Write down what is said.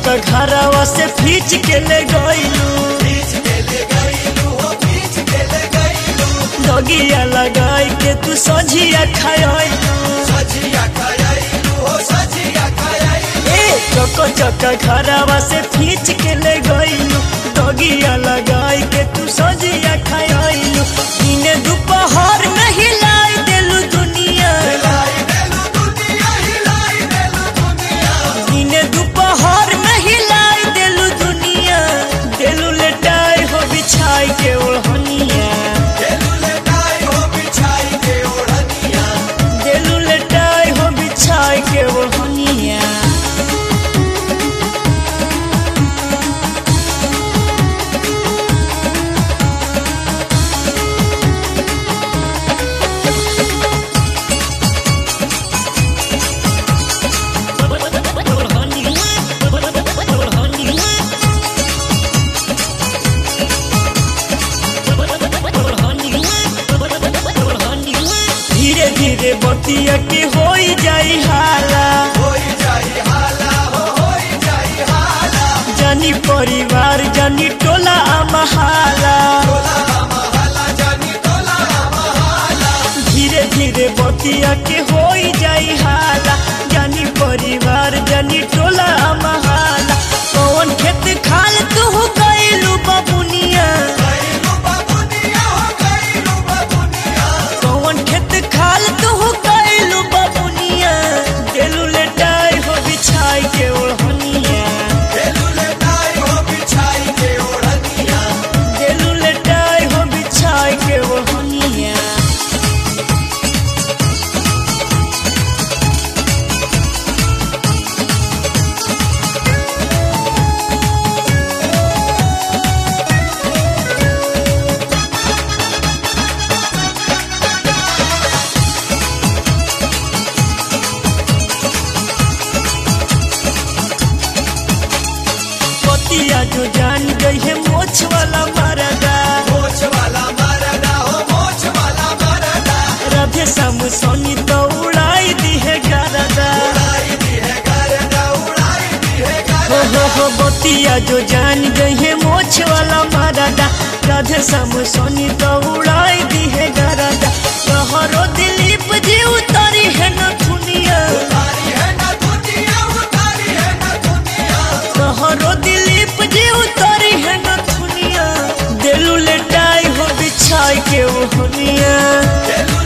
चक्का घरवा से खींच के ले गईलू दगिया लगाई के तू सझिया खायलू ए चक्का चक्का घरवा से खींच के ले गईलू दगिया लगाई के तू सझिया खायलू दिने दोपहर में हिलाई देलू दुनिया दिने दोपहर में हिलाई देलू दुनिया देलू लेटाई हो बिछाई के ओढ़निया देलू लेटाई हो बिछाई के ओढ़निया धीरे धीरे बतिया के होई जाई हाला जानी परिवार जानी टोला महाला धीरे धीरे बतिया के होई जाई हाला जानी परिवार जानी टोला महाला कौन खेत खाल तू गईलू बबुनिया कौन खेत खाल तू गईलू बबुनिया देलू लेटाई हो बिछाई के ओढ़निया देलू लेटाई हो बिछाई के ओढ़निया पतिया जो जान गई है मोछ वाला मरदा राधे श्याम सोनी तो उड़ाई दी है गरदा हो हो हो बतिया जो जान गई है मोछ वाला मरदा राधे श्याम सोनी तो उड़ाई दी है गरदा कहरो दिलीप जी उतारी है न दुनिया कहरो दिलीप जी उतारी है न दुनिया दिलू लेटाई हो बिछाई के वो हुनिया Hello,